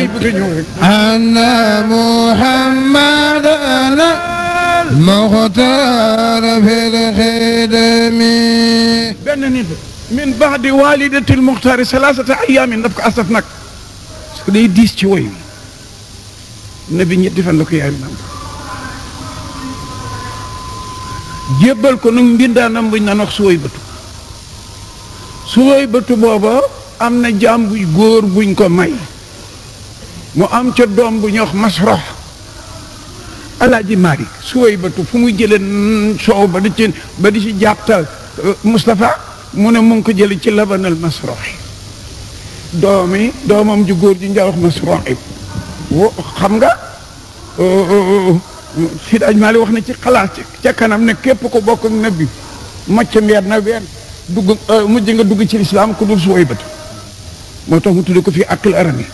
day bëgg a ñëw rek أن محمدا المختار في الخدم benn nit min baadi walidatil muxtaari salaasata ayaamin daf ko asaf nag parce que day diis ci woy wi nabi ñetti fan la ko yaay nam jébbal ko nag mbindaanam buñ naan wax suwoy bëtu suwoy bëtu booba am na jaam buy góor buñ ko may mu am ca doom bu ñuy wax masrox alaaji Malick suwoy bëtu fu muy jëlee soow ba di ci ba di ci jàpptal Moustapha mu ne mu ngi ko jëlee ci labanal masroxi doomi doomam ju góor ji njaawax masroxi wo xam nga Sidi Aj Malick wax na ci xalaat ca kanam ne képp ko bokk ak nabi macc mbeer na ween dugg mujj nga dugg ci lislaam ku dul suwoy bëtu moo tax mu tudde ko fii akil arami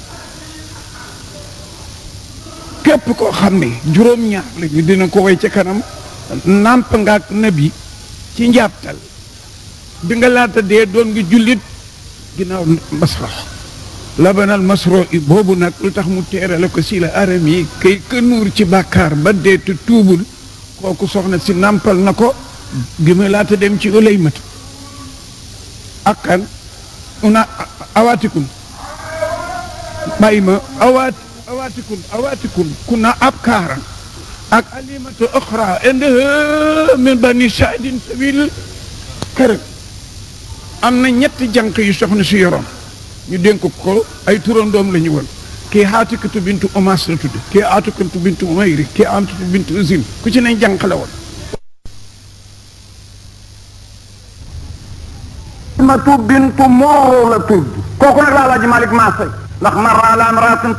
képp koo xam ne juróom-ñaar lañu dina ko way ca kanam nàmp nga ak nabi ci njàpptal bi nga laata dee doon nga jullit ginnaaw masrox labanal masro i boobu nag lu tax mu teerale ko si la aram yi kay ka nuur ci bàkkaar ba dee te tuubul kooku soxna si nàmpal na ko gi ma laata dem ci olay matu akkan una awaatikun bàyyi ma awaat awaatikun awaatikun kuna ab kaaran ak alimatu oxra inde min bani saadin sabil kërëm am na ñetti jànq yu soxna si yoroon ñu dénk ko ay turandoom la ñu woon kii xaatikatu bintu omas la tudd kii aatikatu bintu umayri kii aatatu bintu usin ku ci ne jànq la woon matu bintu mooro la tudd kooku nag laa laaj Malick Massay ndax marra ala amraatin